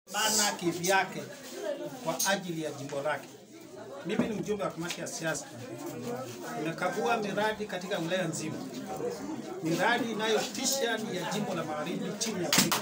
bana kivyake kwa ajili ya jimbo lake. Mimi ni mjumbe wa kamati ya siasa, nimekagua miradi katika wilaya nzima. Miradi inayotisha ni ya jimbo la Magharibi chini ya Afrika.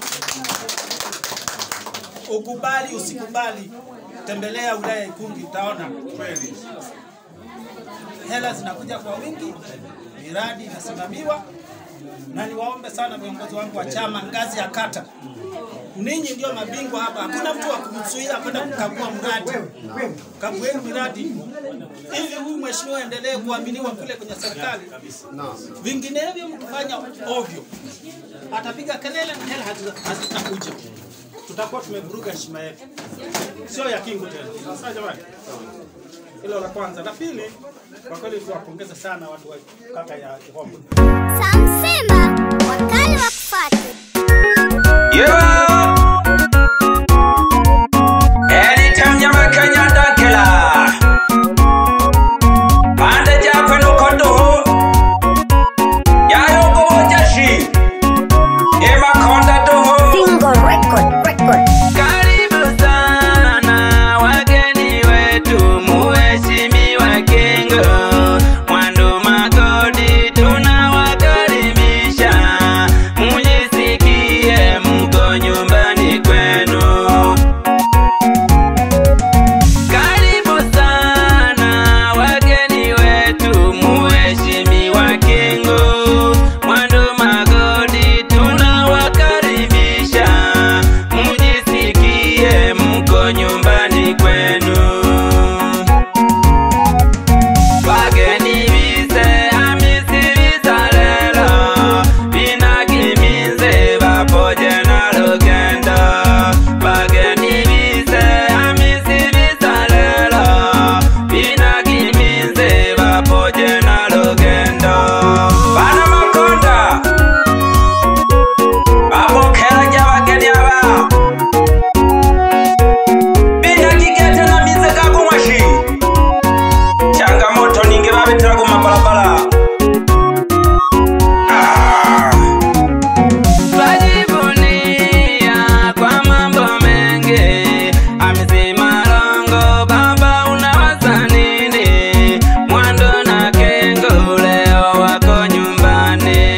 Ukubali usikubali, tembelea wilaya ya Ikungi utaona kweli hela zinakuja kwa wingi, miradi inasimamiwa, na niwaombe sana viongozi wangu wa chama ngazi ya kata, ninyi ndio mabingwa hapa. Hakuna mtu wa kumzuia kwenda kukagua mradi. Kagueni miradi ili huyu mheshimiwa endelee kuaminiwa kule kwenye serikali. Vinginevyo mkifanya ovyo, atapiga kelele na hela hazita- hazitakuja, tutakuwa tumevuruga heshima yetu, sio ya kingu tena. Sasa jamani, hilo la kwanza. La pili, kwa kweli tuwapongeze sana watu wa kata ya Ihombo. Samsema wakali wa kufuata. Yeah. Anytime you make a nyanda killer. Pande jape nuko duhu. Yayo go jashi. Ema konda duhu. Single record, record. Karibu sana wageni wetu, muheshimiwa Kingo Mwandu Magodi, tunawakaribisha mujisikie mko nyumbani kwenu. Karibu sana wageni wetu, muheshimiwa Kingo Mwandu Magodi, tunawakaribisha mujisikie mko nyumbani kwenu. Wageni bize Hamisi bizalelo binagimize bapoje na lugendo Wageni bize Hamisi bizalelo binagimize bapoje na lugendo Bana makonda Babokera ry'abageni aba Binagigete na mize kagumwashi changamoto ningi babitira ku mabalabala Ah. Twajivunia kwa mambo mengi amesema Longo baba unawaza nini Mwando na Kengo leo wako nyumbani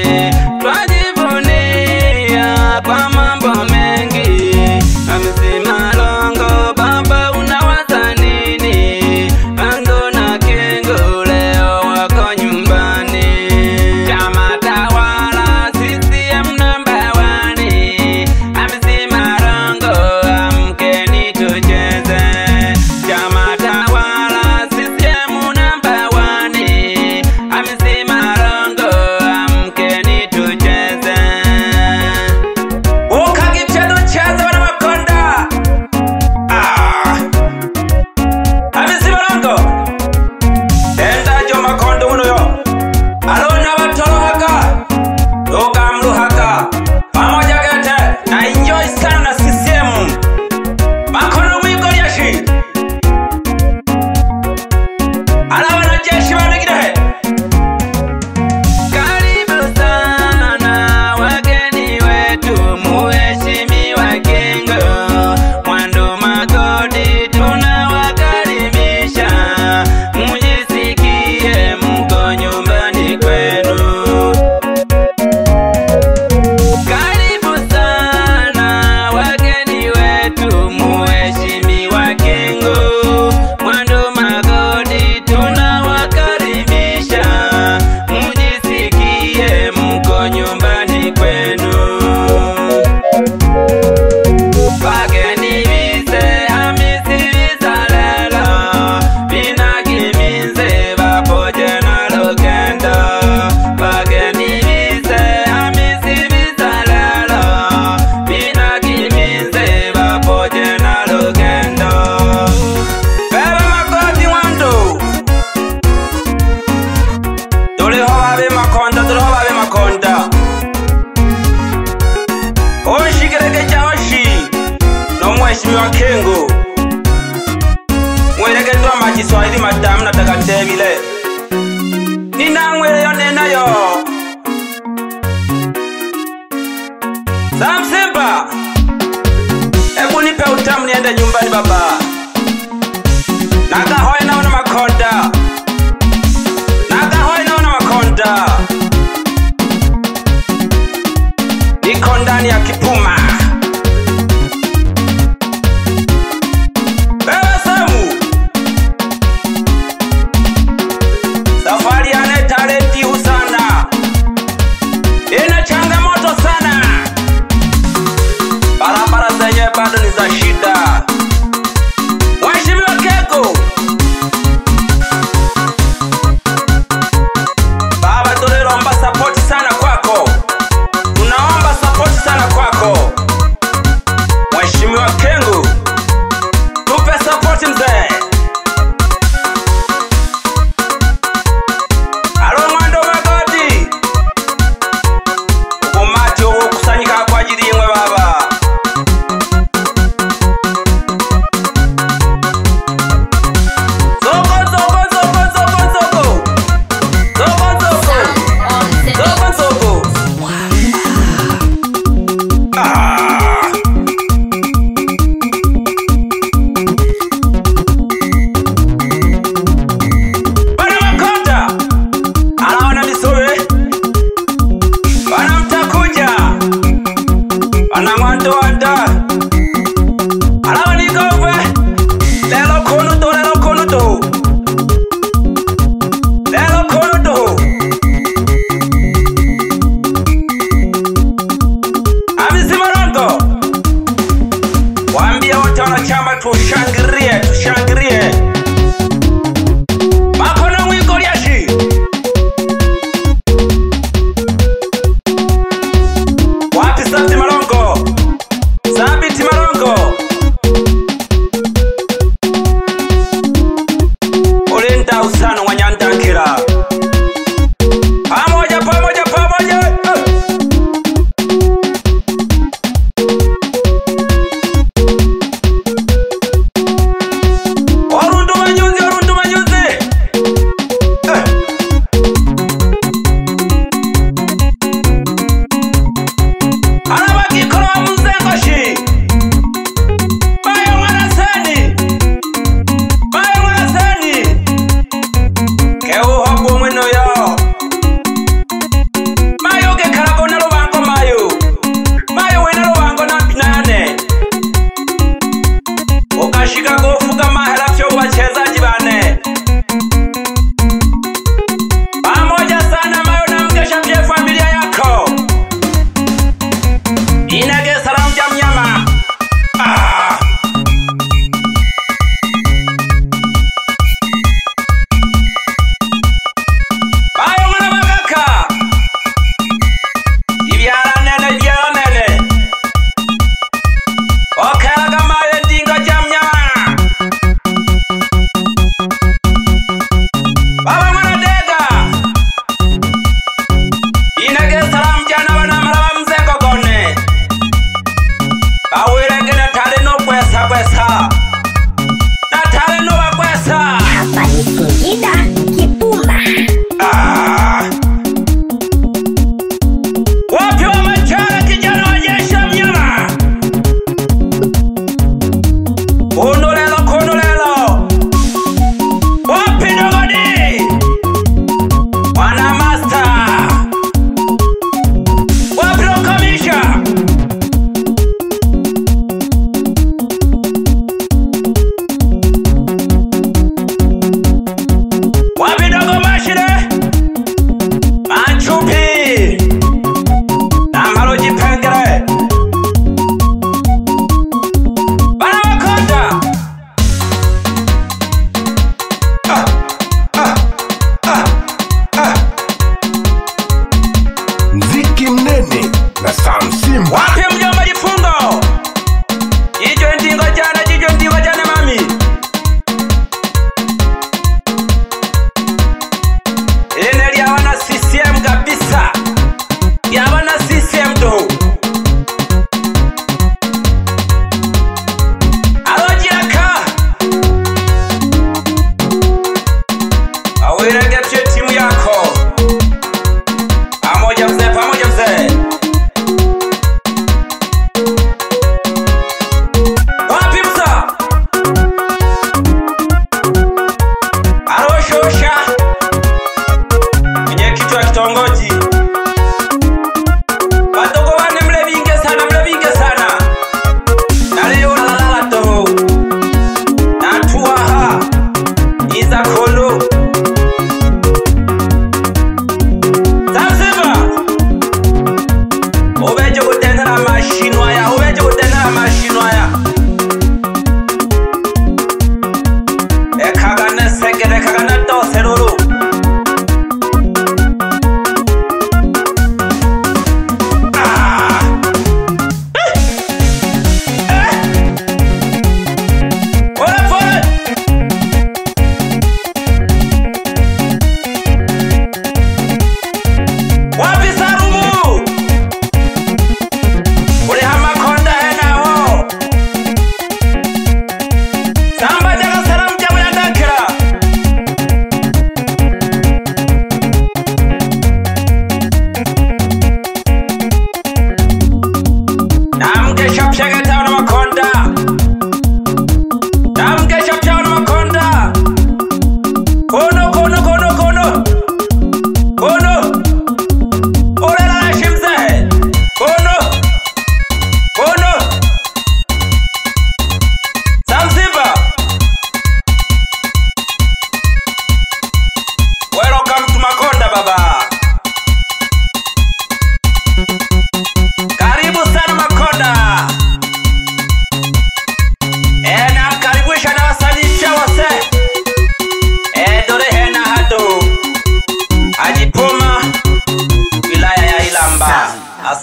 Twajivunia kwa mambo mengi amesema Longo baba unawaza nini Mwando na Kengo leo wako nyumbani Chama tawala CCM namba wani amesema Longo amkeni tucheze Chama tawala CCM namba wani amesema Longo amkeni tucheze Ukagitendo cheze wana makonda Ah Amesema Longo Enda jo makondo uno yo Alona batorohaga Logamruhaga Pamoja gete Na enjoy sana na CCM Makono mwigo yashi Ala wanajeshi wanegire Karibu sana wageni wetu muheshimiwa Kingo Mwandu Magodi tunawakaribisha mujisikie mko nyumbani kwenu karibu sana wageni wetu, muheshimiwa Kingo Mwandu Magodi, tunawakaribisha mujisikie mko nyumbani kwenu. Wageni bize Hamisi bizalelo binagimize bapoje na lugendo Wageni bize Hamisi bizalelo binagimize bapoje na lugendo Bebe Magodi Mwandu Tuliho babe makonda tuliho babe makonda Onshikireke cha oshi nomweshimiwa Kingo mwerekedwa makiswahili matamu natakatebile ninamweleyo nenayo Samsimba Hebu nipe nipe utamu niende nyumbani baba. Nagahoe naona makonda. Nagahoe naona makonda. Niko ndani ya kipuma. Wewe Samu. Safari yana talenti sana. Ina changamoto sana. Barabara zenye bado ni za shida. Mheshimiwa Keko. Baba tunaomba support sana kwako. Tunaomba support sana kwako. Mheshimiwa Kengu. Tupe support mzee. Halo mwando magoti. Umati ukusanyika kwa ajili yimwe baba. Zoko zoko zoko zoko zoko. Zoko zoko. Zoko zoko. Ah. Bana Makonda anaona misowe, bana mtakuja, bana mwandowanda alawa nikove lelo kunuto lelo kunuto lelo kunuto amisimarongo waambie wote wanachama tushangirie tushangirie makono mwiko lyashi wapi sabiti malongo sabiti malongo ulinda usano wanyandankira pamoja pamoja pamoja eh. orundu manyuzi orundu manyuzi eh. arabagikora wa muzengoshi bayo mwaraseni bayo mwaraseni keuhogwo mwino yo mayo gekarago na lubango mayo mayo wena lubango na pinane ukashika kufuga mahera vyo wachezaji bane pamoja sana mayo na mkesha vye familia yako inage salamu ja mnyama ah. mayo mwana magaka ibyara nene byonene okelaga mayo ndingo ja mnyama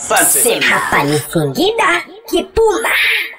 Asante. Hapa ni Singida Kipuma.